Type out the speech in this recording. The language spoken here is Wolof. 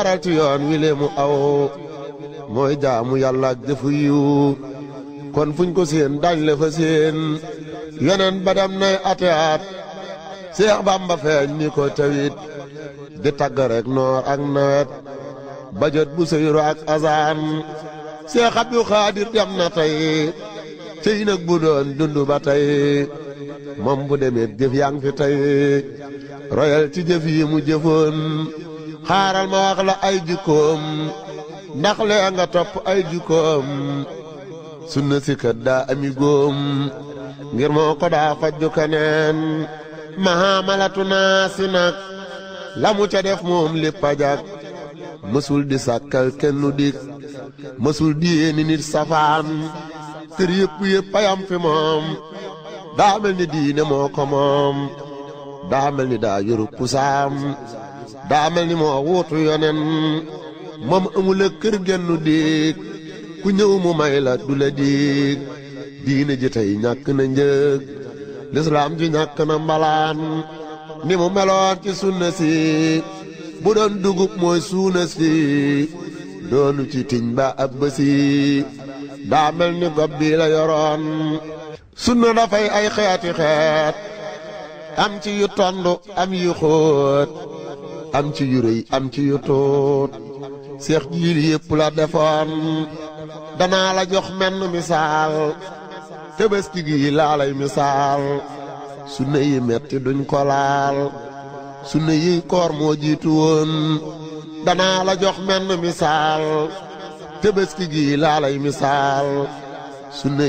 aral ci yoon wi lee mu aw mooy jaamu yàlla ak jëfu yiw kon fuñ ko seen dañ le fa seen yeneen ba dem nay ate at Seex Bamba feeñ ni ko tawit di tagg rek noor ak nawet ba jot bu seyru ak azaan Seex Abdu Xaadir dem na tey cëy nag bu doon dund ba tey moom bu demee jëf yaa ngi fi tey royal ci jëf yi mu jëfoon xaaral ma wax la ay jikkoom ndax lee nga topp ay jikkoom sunna si kat daa ami góom ngir moo ko daa fajju keneen mahamalatu naa si nag la mu ca def moom lépp a jag mësul di sàkkal kenn dik mësul di yéeni nit safaan kër yëpp yëpp ayam fi moom daa mel ni diine moo ko moom daa mel ni daa yoru pusaam daa mel ni moo wuutu yonen moom amul kër gennu diig ku ñëw mu may la du la diig diine ji tey ñàkk na njëg lislaam ji ñàkk na mbalaan ni mu meloon ci sunna si bu doon dugub mooy suuna si doonu ci tiñ ba ab bësi daa mel ni gob bi la yoroon sunna dafay ay xeeti xeet am ci yu tond am yu xóot am ci yu rëy am ci yu tuut seex jiil yépp la defoon danaa la jox menn misaal tëbëski gi laa lay misaal sunna yi metti duñ ko laal sunna yi koor moo jiitu woon danaa la jox menn misaal tëbëski gi laa lay misaal sunna